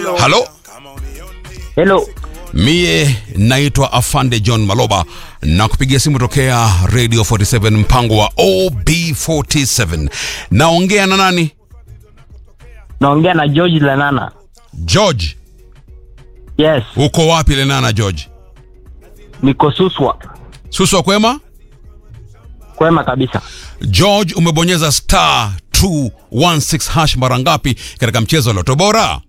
halo Hello. mie naitwa afande john maloba na kupigia simu tokea radio 47 mpango wa ob47 naongea na nani Naongea na George Lenana. george Yes, uko wapi lenana george niko Suswa. suswa kwema Kwema kabisa. george umebonyeza star 216 hash mara ngapi katika mchezo wa loto bora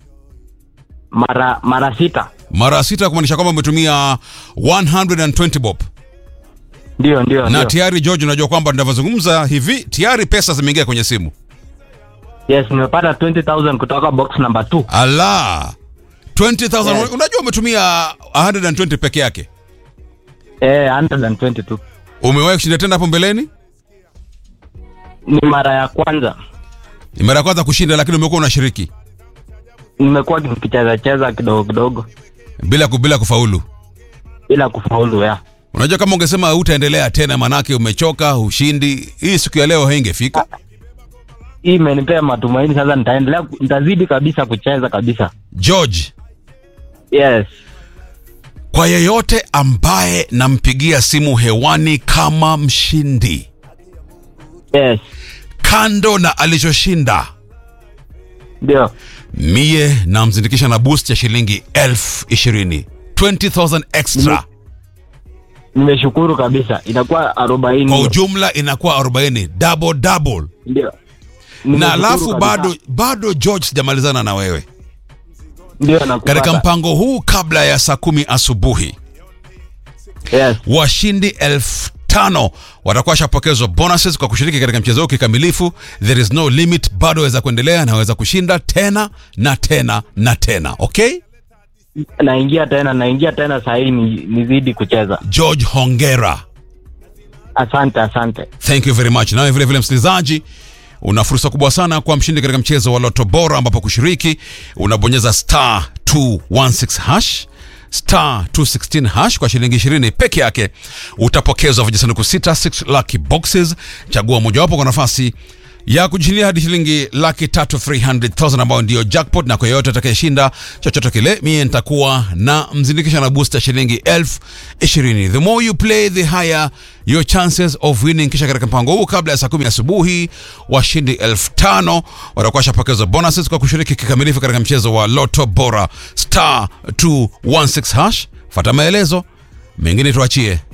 Mara mara sita. mara sita kumaanisha kwamba umetumia 120 bob Ndio, ndio, na ndio. tayari george unajua kwamba tunavyozungumza hivi tayari pesa zimeingia kwenye simu Yes, nimepata 20000 kutoka box number 2. ala 20000 Yes. unajua umetumia 120 peke yake Eh, 122. umewahi kushinda tena hapo mbeleni Ni mara ya kwanza. ni mara ya kwanza kushinda lakini umekuwa unashiriki Nimekuwa nikicheza cheza kidogo kidogo bila ku- bila kufaulu bila kufaulu ya. unajua kama ungesema utaendelea tena manake umechoka ushindi hii siku ya leo haingefika Hii imenipea matumaini sasa nitaendelea ku- nitazidi kabisa kucheza kabisa. george Yes. kwa yeyote ambaye nampigia simu hewani kama mshindi Yes. kando na alichoshinda Ndio. mie namzindikisha na boost ya shilingi elfu ishirini 20000 extra Nimeshukuru kabisa. Inakuwa 40. kwa ujumla inakuwa 40 double double Ndio. na Nimeshukuru alafu kabisa. bado bado george sijamalizana na wewe ndio nakupata. katika mpango huu kabla ya saa kumi asubuhi Yes. washindi elfu tano watakuwa washapokezwa bonuses kwa kushiriki katika mchezo huu kikamilifu there is no limit bado waweza kuendelea na waweza kushinda tena na tena na tena okay naingia tena naingia tena sahii ni, nizidi kucheza george hongera asante asante thank you very much nawe vile vile msikilizaji una fursa kubwa sana kwa mshindi katika mchezo wa loto bora ambapo kushiriki unabonyeza star 216 hash star 216 hash kwa shilingi 20 peke yake utapokezwa vijisanduku 6 6 lucky boxes chagua mojawapo kwa nafasi ya kujishindia hadi shilingi laki tatu 300,000 ambayo ndiyo jackpot na kwa yeyote atakayeshinda chochote kile mie nitakuwa na mzindikisha na booster shilingi elfu ishirini the more you play the higher your chances of winning kisha katika mpango huu kabla ya saa kumi asubuhi washindi elfu tano watakuwa washapokezwa bonuses kwa kushiriki kikamilifu katika mchezo wa loto bora star 216 hash fata maelezo mengine tuachie